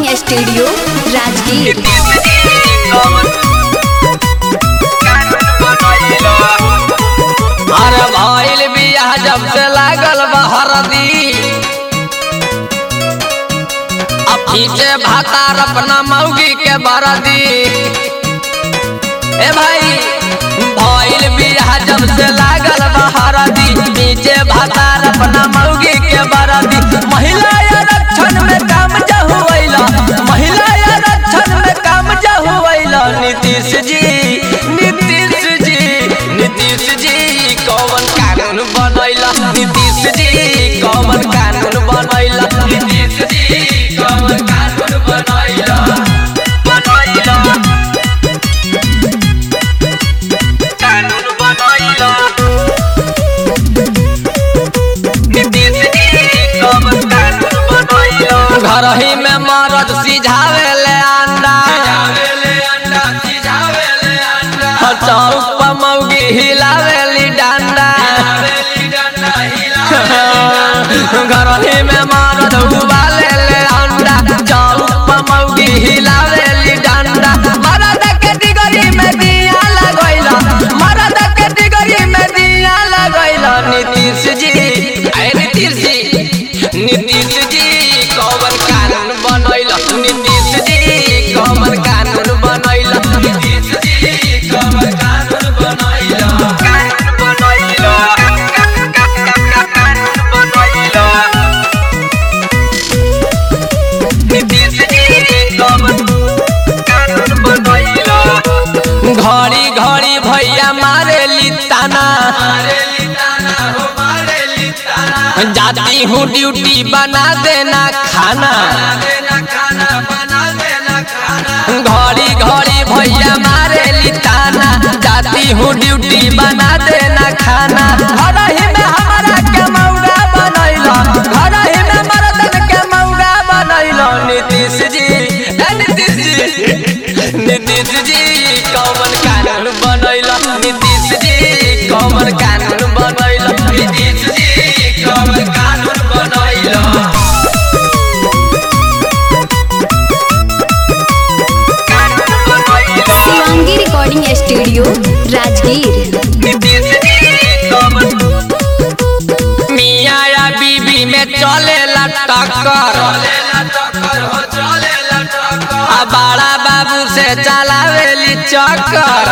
recording studio Rajgir अरे भइल बियाह जब से लागल बहरदी अब पीछे भातार अपना मौगी के बरदी ए भाई भइल बियाह जब से लागल बहरदी पीछे भातार अपना मौगी के बरदी महिला आरक्षण में काम जहुवैला महिला आरक्षण में काम जहुवैला नीतीश जी नीतीश जी नीतीश जी कौन कानून बनैला नीतीश जी कौन कानून बनैला नीतीश जी कौन कानून बनैला बनैला कानून बनैला नीतीश जी कौन कानून बनैला घर ही में मरद सिझावे ले अंडा चौक पर मौगी हिलावेली डंडा घर ही में मरद उबाले ले अंडा चौक पर मौगी हिलावेली डंडा मरद के डिगरी में दिया लगैला मरद के डिगरी में दिया लगैला नीतीश जी अरे नीतीश जी नीतीश जी कौन कानून बनैला नीतीश जी कौन कानून बनैला नीतीश जी कौन कानून बनैला कानून बनैला कानून बनैला नीतीश जी कौन कानून बनैला घड़ी घड़ी भैया मारे लिताना जाती हूँ ड्यूटी बना देना खाना घड़ी घड़ी भैया मारे लिताना जाती हूँ ड्यूटी बना देना खाना घर ही में हमारा के मौगा बनैला घर ही में मर्दन के मौगा बनैला नीतीश जी ए नीतीश जी नीतीश जी कौन कानून बनैला नीतीश जी कौन कानून बनैला नीतीश जी कौन कानून बनैला शिवांगी रिकॉर्डिंग स्टूडियो राजगीर मियाँ या बीबी में चलेला टक्कर आ बड़ा बाबू से चलावेली चक्कर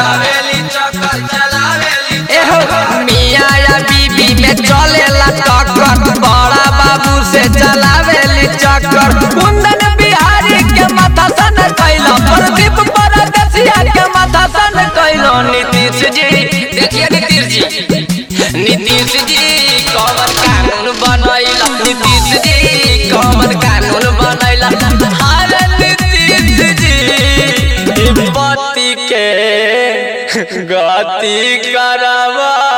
एहो मियाँ या बीबी में चलेला टक्कर बड़ा बाबू से चलावेली चक्कर कुंदन बिहारी के माथा सन कैला प्रदीप परदेसिया के माथा सन कैला नीतीश जी देखिए नीतीश जी नीतीश जी कौन कानून बनैला नीतीश जी कौन कानून बनैला अरे नीतीश जी पति के गति करवा